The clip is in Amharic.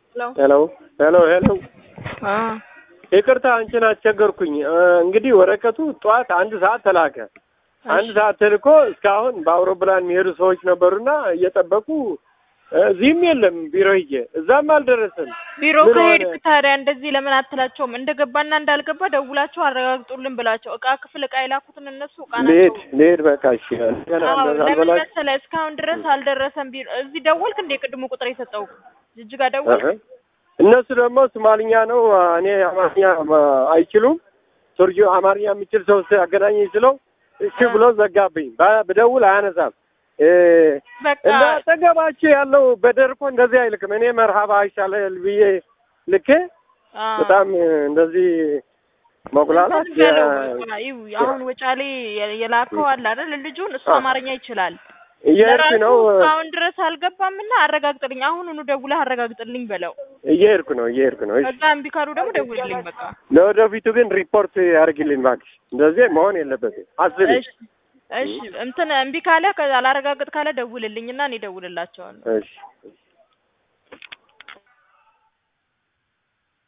ሄሎ ሄሎ ሄሎ አ ይቅርታ አንቺን አስቸገርኩኝ። እ፣ እንግዲህ ወረቀቱ ጠዋት አንድ ሰዓት ተላከ። አንድ ሰዓት ተልኮ እስካሁን በአውሮፕላን የሚሄዱ ሰዎች ነበሩና እየጠበቁ እ፣ እዚህም የለም ቢሮ ሂጄ እዛም አልደረሰም። ቢሮ ምን ከሄድክ ሆነ? ታዲያ እንደዚህ ለምን አትላቸውም? እንደገባና እንዳልገባ ደውላቸው አረጋግጡልን ብላቸው። እቃ ክፍል እቃ የላኩትን እነሱ እቃ ልሄድ ናቸው። ልሄድ በቃ እሺ። ገና አዎ እንደዛ ለምን አልበላሽ መሰለህ እስካሁን ድረስ አልደረሰም። ቢሮ እዚህ ደወልክ እንደ ቅድሙ ቁጥር የሰጠው ጅጅጋ ደወልክ? እህ። እነሱ ደግሞ ሶማልኛ ነው፣ እኔ አማርኛ ማ- አይችሉም። ቱርጆ አማርኛ የሚችል ሰው አገናኘኝ ስለው እሺ ብሎ ዘጋብኝ። ባ- ብደውል አያነሳም። እ፣ በቃ እንደ አጠገባቸው ያለው በደርቆ እንደዚህ አይልክም። እኔ መርሃባ ይሻላል ብዬ ልኬ አ በጣም እንደዚህ መጉላላት እንትን በለው በቃ ይው አሁን ወጫሌ የ- የላከው አለ አይደል? ልጁን እሱ አ። አማርኛ ይችላል። እየሄድኩ ለራሱ ነው እስካሁን ድረስ አልገባምና አረጋግጥልኝ፣ አሁኑኑ ደውለህ አረጋግጥልኝ በለው። እየሄድኩ ነው እየሄድኩ ነው። እሺ ከዛ እምቢ ካሉ ደግሞ ደውልልኝ በቃ። ለወደፊቱ ግን ሪፖርት ያደርግልኝ እባክሽ። እንደዚህ መሆን የለበትም። አስቢ እሺ እሺ እንትን እምቢ ካለ ከዛ አላረጋግጥ ካለ ደውልልኝና እኔ ደውልላቸዋለሁ። እሺ